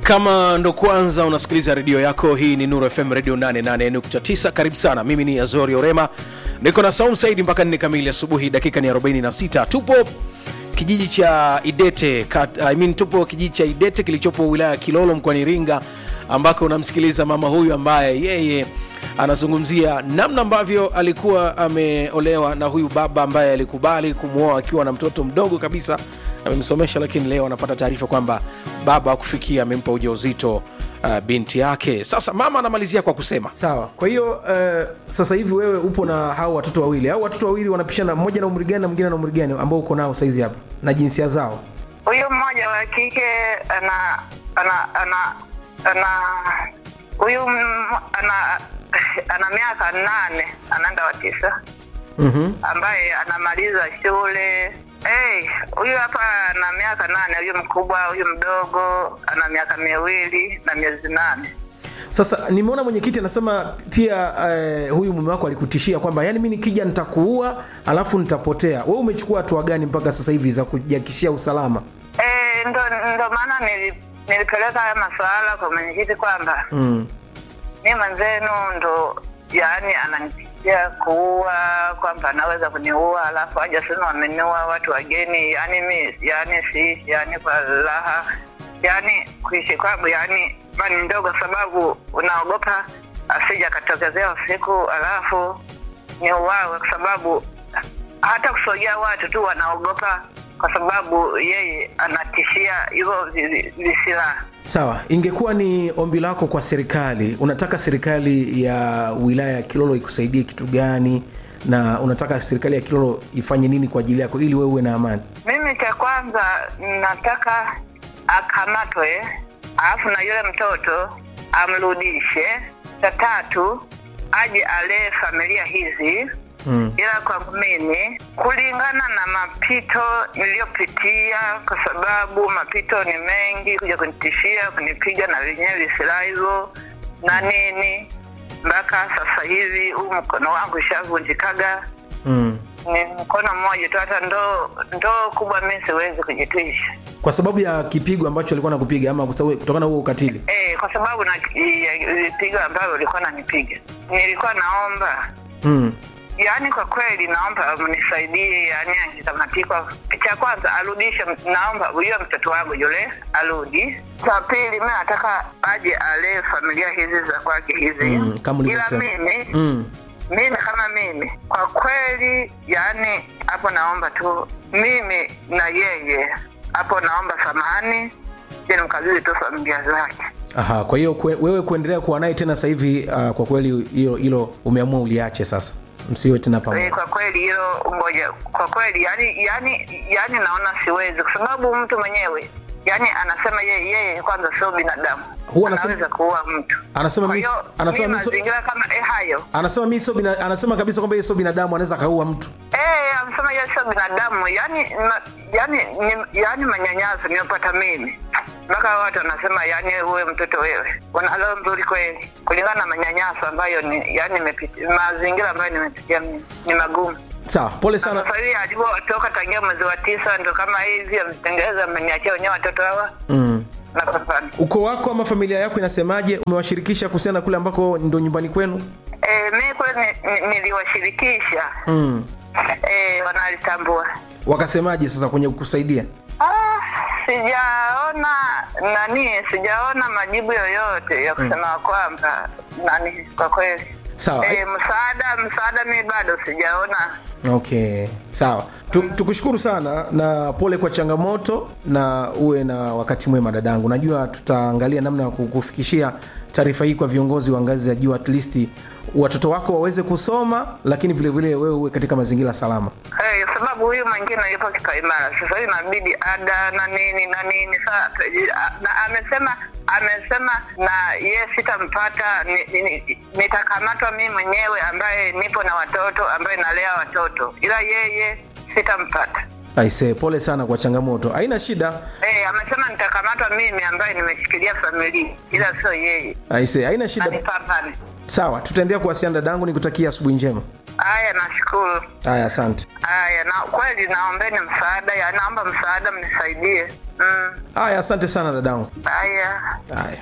kama ndo kwanza unasikiliza redio yako hii ni nuru fm radio 88.9 karibu sana mimi ni azori orema niko na saum saidi mpaka nne kamili asubuhi dakika ni 46 tupo kijiji cha idete kat, I mean, tupo kijiji cha idete kilichopo wilaya ya kilolo mkoani iringa ambako unamsikiliza mama huyu ambaye yeye anazungumzia namna ambavyo alikuwa ameolewa na huyu baba ambaye alikubali kumwoa akiwa na mtoto mdogo kabisa amemsomesha lakini leo anapata taarifa kwamba baba akufikia amempa ujauzito uh, binti yake sasa mama anamalizia kwa kusema sawa kwa hiyo uh, sasa hivi wewe upo na hao watoto wawili au watoto wawili wanapishana mmoja na umri gani na mwingine na umri gani ambao uko nao saizi hapa na jinsia zao huyu mmoja wa kike ana ana ana ana huyu m- ana ana miaka nane anaenda wa tisa mm-hmm. ambaye anamaliza shule hey, huyu hapa ana miaka nane huyu mkubwa huyu mdogo ana miaka miwili na miezi nane sasa nimeona mwenyekiti anasema pia uh, huyu mume wako alikutishia kwamba yani mi nikija nitakuua alafu nitapotea we umechukua hatua gani mpaka sasa hivi za kujakishia usalama Eh, ndo ndo maana nili, nilipeleka haya masuala kwa mwenyekiti kwamba mm. mi mwenzenu ndo yaani ananipigia kuua kwamba anaweza kuniua alafu aja sema wameniua watu wageni yaani mi yaani siishi yaani kwa raha yaani kuishi kwangu yaani bani ndogo sababu unaogopa asija akatokezea usiku alafu ni uwawe kwa sababu hata kusogea watu tu wanaogopa kwa sababu yeye anatishia hivyo vi- vi- visilaha sawa ingekuwa ni ombi lako kwa serikali unataka serikali ya wilaya ya kilolo ikusaidie kitu gani na unataka serikali ya kilolo ifanye nini kwa ajili yako ili wewe uwe na amani mimi cha kwanza nataka akamatwe alafu na yule mtoto amrudishe cha tatu aje alee familia hizi mm. ila kwangu mimi kulingana na mapito niliyopitia kwa sababu mapito ni mengi kuja kunitishia kunipiga na wenyewe visilaha hivyo na nini mpaka sasa hivi huu mkono wangu ishavunjikaga Mm. ni mkono mmoja tu hata ndoo ndoo kubwa mi siwezi kujitwisha kwa sababu ya kipigo ambacho alikuwa nakupiga ama kwa sababu- kutokana na huo ukatili e, kwa sababu na ya vipigo ambavyo ulikuwa nanipiga nilikuwa naomba mm. yaani kwa kweli naomba mnisaidie yaani akikamatikwa cha kwanza arudishe naomba huyo mtoto wangu yule arudi cha pili mi nataka aje alee familia hizi za kwake hizi Mm, kama ila ulivyosema. mimi Mm. mimi kama mimi kwa kweli yani hapo naomba tu mimi na yeye hapo naomba samahani je nimkabidhi tu familia zake Aha, kwa hiyo kwe, wewe kuendelea kuwa naye tena sasa hivi uh, kwa kweli hilo hilo umeamua uliache sasa msiwe tena Eh, pamoja kwa kweli hilo ngoja kwa kweli yani yani yani naona siwezi kwa sababu mtu mwenyewe yani anasema yeye yeye kwanza sio binadamu Huwa anasema- anaweza kuua mtu anasema kwa mi- hiyo anasema mimi mi so- mazingira kama eh, hayo anasema mi sio bina, anasema kabisa kwamba yeye sio binadamu anaweza akaua mtu Eh, amesema yeye sio binadamu yani ma, yani ni, yani manyanyaso niyopata mimi mpaka watu wanasema yani uwe mtoto wewe unalo mzuri kweli kulingana na manyanyaso ambayo ni yani nimepiti- mazingira ambayo nimepitia mimi ni magumu sawa pole sana sasa hivi alivyotoka tangia mwezi wa tisa ndo kama hivi ametengeneza ameniachia wenyewe watoto hawa mm. na kupambana ukoo wako ama familia yako inasemaje umewashirikisha kuhusiana na kule ambako ndo nyumbani kwenu eh, mi kule ni- ni- niliwashirikisha mm. eh, wanalitambua wakasemaje sasa kwenye kukusaidia Ah, sijaona nani sijaona majibu yoyote ya kusema kwamba nani kwa kweli Sawa. e, msaada msaada mi bado sijaona okay sawa Tu- tukushukuru sana na pole kwa changamoto na uwe na wakati mwema dadangu najua tutaangalia namna ya kukufikishia taarifa hii kwa viongozi wa ngazi za juu at least watoto wako waweze kusoma lakini vilevile wewe uwe katika mazingira salama hey, sababu huyu mwingine yupo kipaimara sasa hivi inabidi ada na nini na nini sa na amesema amesema na ye sitampata ni- ni- ni- nitakamatwa mimi mwenyewe ambaye nipo na watoto ambaye nalea watoto ila yeye sitampata aise pole sana kwa changamoto haina shida hey, amesema nitakamatwa mimi ambaye nimeshikilia familia ila sio yeye aise haina shida anipambane sawa tutaendelea kuwasiliana dadangu nikutakia asubuhi njema Haya, nashukuru. haya asante Haya, na kweli naombeni msaada, ya naomba msaada, mnisaidie. Mm. haya asante sana dadangu Haya. haya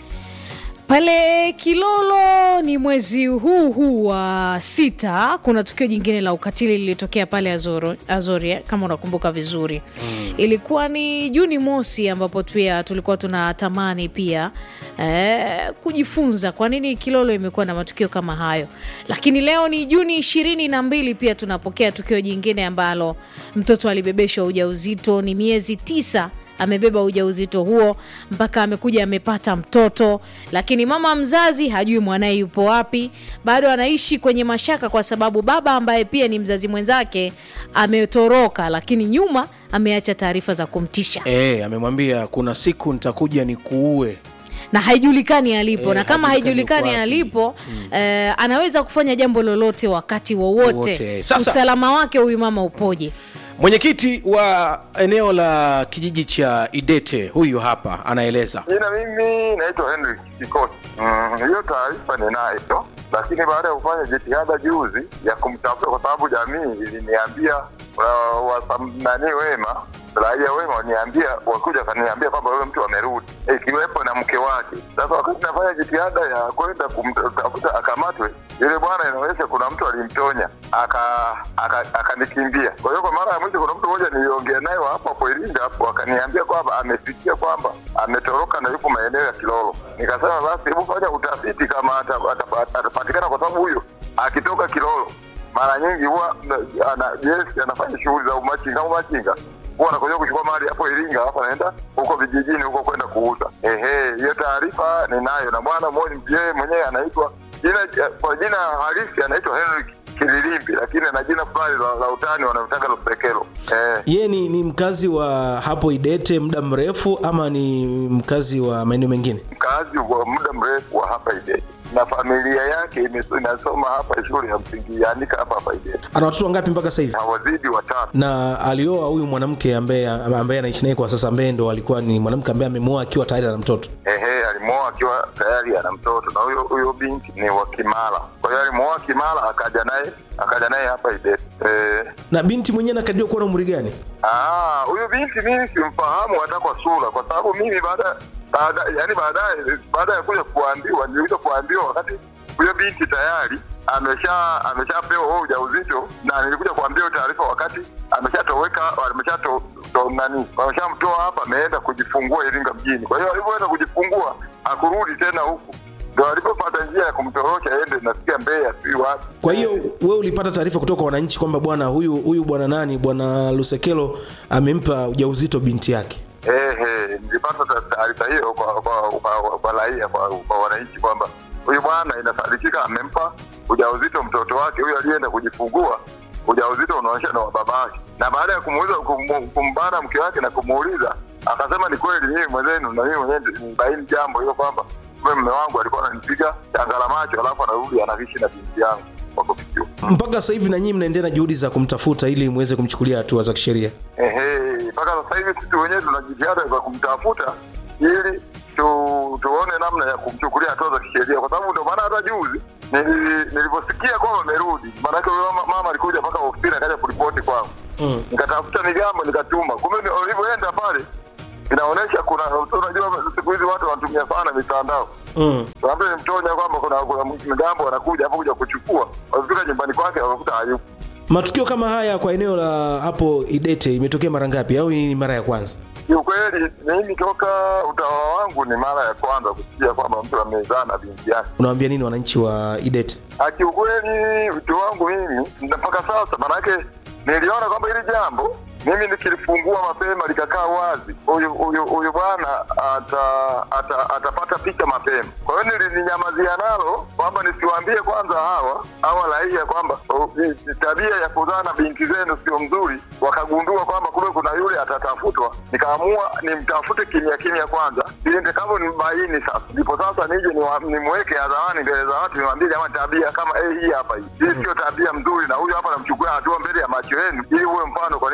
pale kilolo ni mwezi huu huu wa sita kuna tukio jingine la ukatili lilitokea pale Azoro, azoria kama unakumbuka vizuri mm. ilikuwa ni juni mosi ambapo pia tulikuwa tunatamani pia eh, kujifunza kwa nini kilolo imekuwa na matukio kama hayo lakini leo ni juni ishirini na mbili pia tunapokea tukio jingine ambalo mtoto alibebeshwa ujauzito ni miezi tisa amebeba ujauzito huo mpaka amekuja amepata mtoto lakini mama mzazi hajui mwanaye yupo wapi bado anaishi kwenye mashaka kwa sababu baba ambaye pia ni mzazi mwenzake ametoroka lakini nyuma ameacha taarifa za kumtisha e, amemwambia kuna siku nitakuja nikuue na haijulikani alipo Eh, na kama haijulikani haijulikani yuko wapi. alipo eh, anaweza kufanya jambo lolote wakati wowote Wowote. Sasa- usalama wake huyu mama upoje mwenyekiti wa eneo la kijiji cha idete huyu hapa anaeleza Jina mimi naitwa Henry Kikosi. Mm, hiyo taarifa ninayo, lakini baada ya kufanya jitihada juzi ya kumtafuta, kwa sababu jamii iliniambia uh, wasamnani wema raia wema waniambia wakuja wakaniambia kwamba yule mtu amerudi, ikiwepo na mke wake. Sasa wakati nafanya jitihada ya kwenda kumtafuta akamatwe, yule bwana inaonyesha kuna mtu alimtonya aka- aka- akanikimbia. Kwa hiyo kwa mara ya mwisho kuna mtu mmoja niliongea naye wa hapo hapo Iringa hapo akaniambia kwamba amesikia kwamba ametoroka na yupo maeneo ya Kilolo. Nikasema basi hebu fanya utafiti kama ata- ata- atapatikana, kwa sababu huyo akitoka Kilolo mara nyingi huwa na- ana yes, anafanya shughuli za umachinga umachinga huwa anakuja kuchukua mali hapo Iringa, alafu anaenda huko vijijini huko kwenda kuuza. Ehe, hiyo taarifa ninayo, na bwana mmoja yeye mwenyewe anaitwa jina kwa jina halisi anaitwa Henry Kililimbi, lakini ana jina fulani la, la utani wanamtaka Lusekelo. Eh, ye ni, ni mkazi wa hapo idete muda mrefu ama ni mkazi wa maeneo mengine mkazi wa muda mrefu wa hapa Idete na familia yake imeso- inasoma hapa shule ya msingi yaandika hapa hapa Idete, ana watoto wangapi mpaka sasa hivi hawazidi watatu. na alioa huyu mwanamke ambaye ambaye anaishi naye kwa sasa ambaye ndo alikuwa ni mwanamke ambaye amemoa akiwa tayari ana mtoto Ehe, alimwoa akiwa tayari ana mtoto na huyo huyo binti ni wa Kimara. Kwa hiyo alimwoa Kimara akaja naye akaja naye hapa Idete. Eh, na binti mwenyewe anakadiriwa kuwa na umri gani ah, huyu binti mimi simfahamu hata kwa sura, kwa sababu mimi baada baada yani baadaye baada ya kuja kuambiwa nilikuja kuambiwa wakati huyo binti tayari amesha ameshapewa huo ujauzito, na nilikuja kuambiwa hiyo taarifa wakati ameshatoweka ameshato to- nani wameshamtoa hapa, ameenda kujifungua Iringa mjini. Kwa hiyo alivyoenda kujifungua hakurudi tena huku, ndo alipopata njia ya kumtorosha aende nasikia Mbeya, si wapi. kwa hiyo wewe ulipata taarifa kutoka kwa wananchi kwamba bwana huyu huyu bwana nani bwana lusekelo amempa ujauzito binti yake Ehe, nilipata ta- taarifa hiyo kwa kwa kwa, kwa raia kwa, kwa wananchi kwamba huyu bwana inasadikika amempa ujauzito mtoto wake huyu alienda kujifungua ujauzito unaonyesha na wa babake, na baada ya kumuuliza kum- kumbana mke wake na kumuuliza akasema ni kweli, mimi mwenzenu na mimi mwenyewe nibaini jambo hilo kwamba kumbe mume wangu alikuwa ananipiga changala macho, alafu anarudi anavishi na binti yangu kwa kufikiwa. mpaka sasa hivi na nyinyi mnaendelea na juhudi za kumtafuta ili muweze kumchukulia hatua za kisheria Ehe, mpaka sasa hivi sisi wenyewe tuna jitihada za kumtafuta ili tu, tuone namna ya kumchukulia hatua za kisheria, kwa sababu ndio maana hata juzi nili- nilivyosikia kwamba amerudi, maanake huyo mama, mama alikuja mpaka ofisini akaja kuripoti kwangu Mm. nikatafuta migambo nikatuma, kumbe ni- ulivyoenda pale inaonyesha kuna, unajua siku hizi watu wanatumia sana mitandao mm. labda nimtonya kwamba kuna, kuna migambo wanakuja hapo kuja kuchukua, wafika nyumbani kwake wakakuta hayupo. matukio kama haya kwa eneo la hapo idete imetokea mara ngapi au hii ni mara ya kwanza Kiukweli mimi toka utawala wangu ni mara ya kwanza kusikia kwamba mtu amezaa na binti yake. unawambia nini wananchi wa idete Ah, Kiukweli utu wangu mimi na mpaka sasa, manake niliona kwamba hili jambo mimi nikilifungua mapema likakaa wazi, huyu huyu huyu bwana ata, ata, atapata picha mapema. Kwa hiyo nilinyamazia nalo kwamba nisiwaambie kwanza hawa hawa raia kwamba oh, ni- ni tabia ya kuzaa na binti zenu sio mzuri. Wakagundua kwamba kumbe kuna yule atatafutwa, nikaamua nimtafute kimya kimya kwanza, ili nitakavyo nibaini sasa, ndipo sasa nije niwa- nimweke hadharani mbele za watu, niwaambie jamani, tabia kama eh, hii hapa hii hii sio tabia mzuri, na huyu hapa namchukua hatua mbele ya macho yenu, ili uwe mfano kwa ninyi wengine.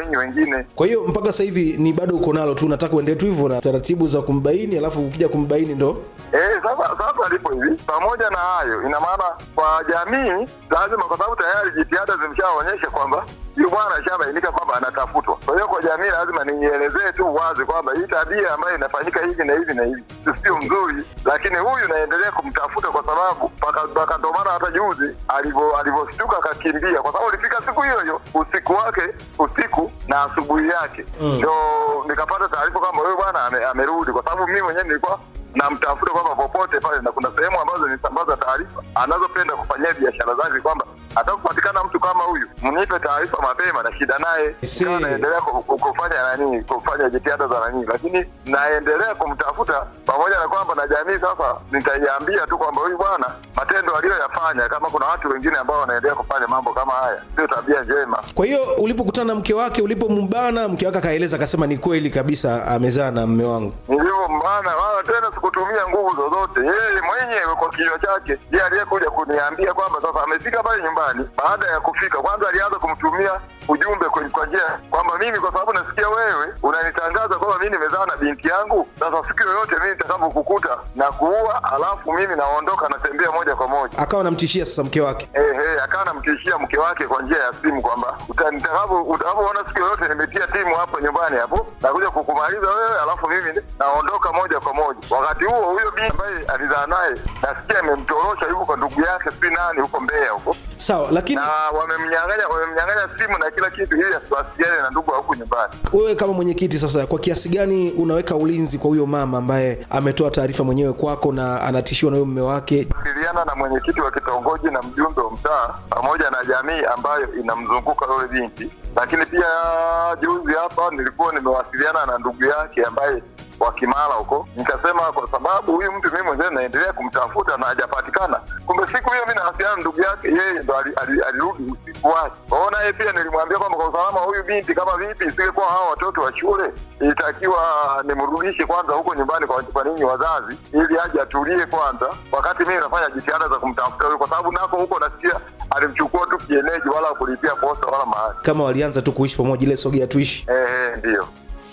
mwingine kwa hiyo mpaka sasa hivi ni bado uko nalo tu unataka uendelee tu hivyo na taratibu za kumbaini alafu ukija kumbaini ndo Eh, sasa sasa lipo hivi. Pamoja na hayo, ina maana kwa jamii lazima, kwa sababu tayari jitihada zimeshaonyesha kwamba huyu bwana ashabainika kwamba anatafutwa. Kwa hiyo kwa jamii lazima nielezee tu wazi kwamba hii tabia ambayo inafanyika hivi na hivi na hivi sio mzuri, lakini huyu naendelea kumtafuta kwa sababu paka paka ndo maana hata juzi alivyo alivyoshtuka akakimbia, kwa sababu ilifika siku hiyo hiyo usiku wake usiku na asubuhi yake ndio nikapata taarifa kwamba huyu bwana ame, amerudi, kwa sababu mimi mwenyewe nilikuwa namtafuta kwamba popote pale, na kuna sehemu ambazo nisambaza taarifa anazopenda kufanyia biashara zake, kwamba atakupatikana mtu kama huyu, mnipe taarifa mapema na shida naye. Si. Nikawa naendelea ku- ku- kufanya nani, kufanya jitihada za nani, lakini naendelea kumtafuta pamoja na kwamba na jamii sasa nitaiambia tu kwamba huyu bwana matendo aliyoyafanya, kama kuna watu wengine ambao wanaendelea kufanya mambo kama haya, sio tabia njema. kwa hiyo ulipokutana na mke wake ulipombana mke wake akaeleza akasema ni kweli kabisa amezaa na mme wangu nilivyombana wala tena sikutumia nguvu zozote, yeye mwenyewe kwa kinywa chake ndiye aliyekuja kuniambia kwamba sasa amefika pale nyumbani. Baada ya kufika, kwanza alianza kumtumia ujumbe kwenye kwa njia kwamba mimi, kwa sababu nasikia wewe unanitangaza kwamba mimi nimezaa na binti yangu, sasa siku yoyote mimi nitakapokukuta na kuua, alafu mimi naondoka, natembea moja kwa moja. akawa anamtishia sasa mke wake Ehe, akawa anamtishia mke wake kwa njia ya simu kwamba uta- nitakapo- utakapoona siku yoyote nimetia timu hapo nyumbani hapo nakuja kukumaliza wewe, alafu mimi naondoka moja kwa moja. Wakati huo huyo binti ambaye alizaa naye nasikia amemtorosha yuko kwa ndugu yake, si nani huko Mbeya huko, sawa lakini na wamemnyang'anya wamemnyang'anya simu na kila kitu, ili asiwasiliane na ndugu wa huku nyumbani. wewe kama mwenyekiti sasa kwa kiasi gani unaweka ulinzi kwa huyo mama ambaye ametoa taarifa mwenyewe kwako na anatishiwa na huyo mme wake wasiliana na mwenyekiti wa kitongoji na mjumbe wa mtaa pamoja na jamii ambayo inamzunguka yule binti. Lakini pia juzi hapa nilikuwa nimewasiliana na ndugu yake ambaye wa Kimara huko, nikasema kwa sababu huyu mtu mimi mwenyewe naendelea kumtafuta na hajapatikana. Kumbe siku hiyo mimi nawasiliana na ndugu yake, yeye ndo ali- ali- alirudi usiku wake. Kwa hiyo naye pia nilimwambia kwamba kwa usalama wa huyu binti, kama vipi isingekuwa hawa watoto wa shule, ilitakiwa nimrudishe kwanza huko nyumbani kwa, kwa ninyi wazazi, ili aje atulie kwanza, wakati mimi nafanya jitihada za kumtafuta huyu, kwa sababu nako huko nasikia alimchukua tu kienyeji, wala kulipia posta wala mahali. kama walianza tu kuishi pamoja ile sogea tuishi Ehe, ndio.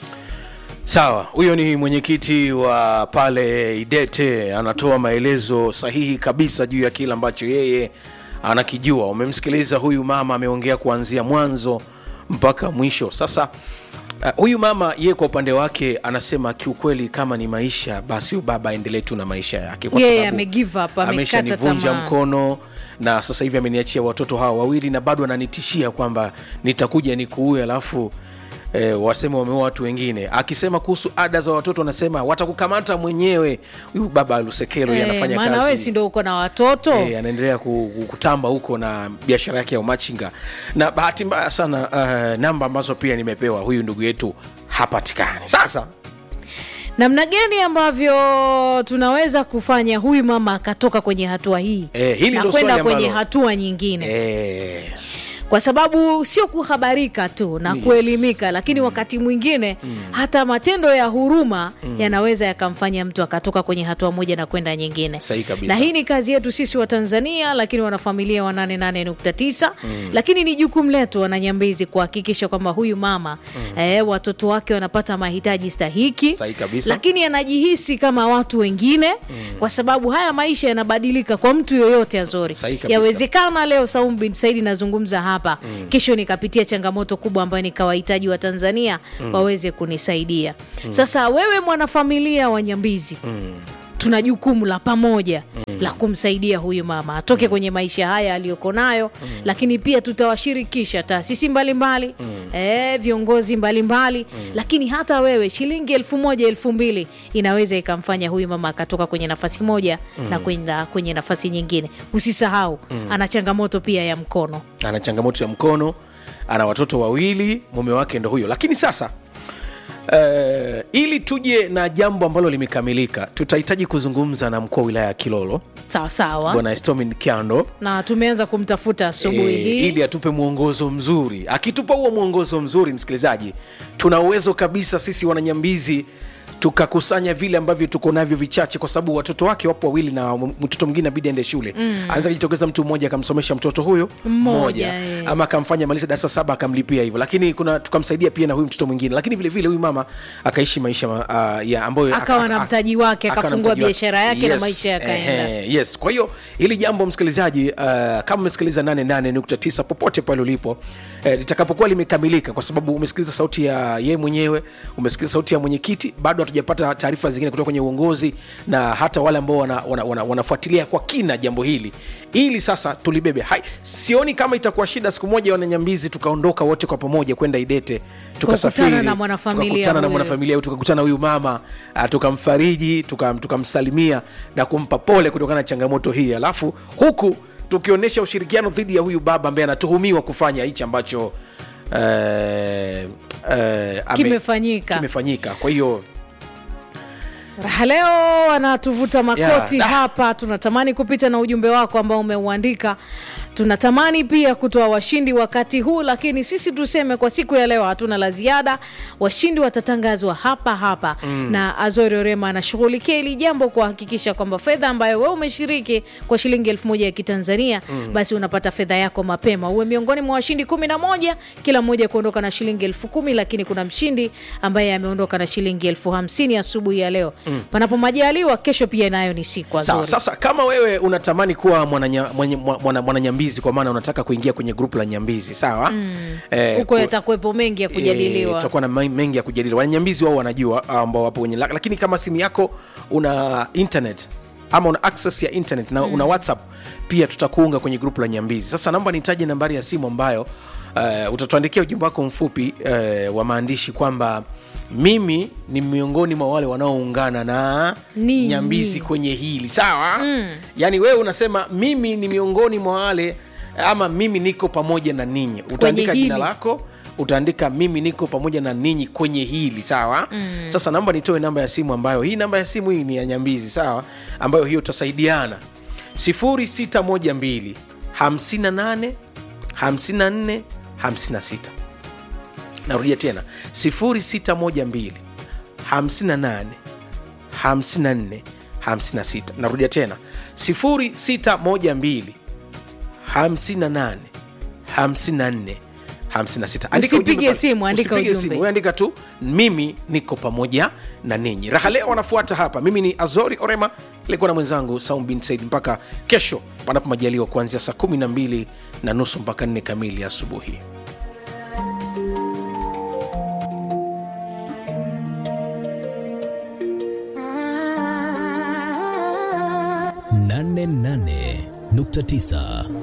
sawa huyo ni mwenyekiti wa pale idete anatoa maelezo sahihi kabisa juu ya kile ambacho yeye anakijua umemsikiliza huyu mama ameongea kuanzia mwanzo mpaka mwisho sasa uh, huyu mama yeye kwa upande wake anasema kiukweli kama ni maisha basi huyu baba aendelee tu na maisha yake kwa Yeye sababu ame give up, amekata ameshanivunja tamaa. mkono na sasa hivi ameniachia watoto hawa wawili na bado ananitishia kwamba nitakuja nikuue alafu E, waseme wameua watu wengine akisema kuhusu ada za watoto anasema watakukamata mwenyewe huyu baba lusekelo Eh, anafanya maana wewe si kazi ndo uko na watoto e, anaendelea ku- ku- kutamba huko na biashara yake ya umachinga na bahati mbaya sana uh, namba ambazo pia nimepewa huyu ndugu yetu hapatikani sasa namna gani ambavyo tunaweza kufanya huyu mama akatoka kwenye hatua hii Eh, hili na ndo kwenda swali kwenye ambalo- hatua nyingine e, kwa sababu sio kuhabarika tu na Yes. kuelimika lakini wakati mwingine hata matendo ya huruma yanaweza yakamfanya mtu akatoka kwenye hatua moja na kwenda nyingine Sahihi kabisa. na hii ni kazi yetu sisi wa tanzania lakini wanafamilia wa 88.9 lakini ni jukumu letu wananyambizi kuhakikisha kwamba huyu mama eh, watoto wake wanapata mahitaji stahiki Sahihi kabisa. lakini anajihisi kama watu wengine kwa sababu haya maisha yanabadilika kwa mtu yoyote azori Sahihi kabisa. yawezekana leo Saum bin Saidi nazungumza hapa kesho nikapitia changamoto kubwa ambayo nikawahitaji wa Tanzania waweze kunisaidia sasa wewe mwanafamilia wa Nyambizi tuna jukumu la pamoja la kumsaidia huyu mama atoke kwenye maisha haya aliyoko nayo lakini pia tutawashirikisha taasisi mbalimbali eh, viongozi mbalimbali lakini hata wewe shilingi elfu moja elfu mbili inaweza ikamfanya huyu mama akatoka kwenye nafasi moja na kwenda kwenye nafasi nyingine usisahau ana changamoto pia ya mkono ana changamoto ya mkono ana watoto wawili mume wake ndo huyo lakini sasa Uh, ili tuje na jambo ambalo limekamilika tutahitaji kuzungumza na mkuu wa wilaya ya kilolo sawa sawa bwana estomin kyando na tumeanza kumtafuta asubuhi eh, hii ili atupe mwongozo mzuri akitupa huo mwongozo mzuri msikilizaji tuna uwezo kabisa sisi wananyambizi tukakusanya vile ambavyo tuko navyo vichache kwa sababu watoto wake wapo wawili na m- mtoto mwingine abidi aende shule mm. anaweza kujitokeza mtu mmoja akamsomesha mtoto huyo Mmoja, eh. ama akamfanya maliza darasa saba akamlipia hivyo lakini kuna tukamsaidia pia na huyu mtoto mwingine lakini vile vile huyu mama akaishi maisha uh, ya ambayo Akawa na aka- mtaji wake, akawa na akafungua mtaji wake. biashara yake na maisha yakaenda. ehe, yes kwa hiyo hili jambo msikilizaji uh, kama umesikiliza 88.9 popote pale ulipo eh, litakapokuwa limekamilika kwa sababu umesikiliza sauti ya yeye mwenyewe umesikiliza sauti ya mwenyekiti bado hatujapata taarifa zingine kutoka kwenye uongozi na hata wale ambao wanafuatilia wana, wana, wanafuatilia kwa kina jambo hili ili sasa tulibebe hai sioni kama itakuwa shida siku moja wananyambizi tukaondoka wote kwa pamoja kwenda idete tukasafiri Kukutana na mwanafamilia tukakutana na huyu. mwanafamilia huyu tukakutana huyu mama uh, tukamfariji tukam- tukamsalimia na kumpa pole kutokana na changamoto hii alafu huku tukionyesha ushirikiano dhidi ya huyu baba ambaye anatuhumiwa kufanya hichi ambacho eh, eh, ame- Kimefanyika. kimefanyika kwa hiyo raha leo wanatuvuta makoti Yeah. hapa tunatamani kupita na ujumbe wako ambao umeuandika tunatamani pia kutoa washindi wakati huu lakini sisi tuseme kwa siku ya leo hatuna la ziada washindi watatangazwa hapa hapa mm. na azori orema anashughulikia hili jambo kuhakikisha kwamba fedha ambayo wewe umeshiriki kwa shilingi elfu moja ya kitanzania mm. basi unapata fedha yako mapema uwe miongoni mwa washindi kumi na moja kila mmoja kuondoka na shilingi elfu kumi lakini kuna mshindi ambaye ameondoka na shilingi elfu hamsini asubuhi ya leo mm. panapo majaliwa kesho pia nayo ni siku sawa azori sasa kama wewe unatamani kuwa mwananya- mwenye- mwa- mwana- mwananyambizi kwa maana unataka kuingia kwenye grupu la nyambizi sawa mm. eh, huko ku- yatakuwepo mengi ya kujadiliwa tutakuwa na mai- mengi ya kujadili wananyambizi wao wanajua ambao wapo kwenye lak- lakini kama simu yako una internet ama una access ya internet na mm. una whatsapp pia tutakuunga kwenye grupu la nyambizi sasa naomba nitaje nambari ya simu ambayo uh, utatuandikia ujumbe wako mfupi uh, wa maandishi kwamba mimi ni miongoni mwa wale wanaoungana na Ninyi. nyambizi kwenye hili sawa mm. yaani wewe unasema mimi ni miongoni mwa wale ama mimi niko pamoja na ninyi utaandika hili. jina lako utaandika mimi niko pamoja na ninyi kwenye hili sawa mm. sasa naomba nitoe namba ya simu ambayo hii namba ya simu hii ni ya nyambizi sawa ambayo hiyo tutasaidiana 0612 58 54 56 narudia tena 0612 58 54 56 narudia tena 0612 58 54 56 Andika Usipige ujumbe pale. simu, andika Usipige ujumbe. simu, wewe andika tu mimi niko pamoja na ninyi raha leo wanafuata hapa mimi ni azori orema ilikuwa na mwenzangu saum bin said mpaka kesho panapo majaliwa kuanzia saa 12 na nusu mpaka 4 kamili asubuhi nane nane nukta tisa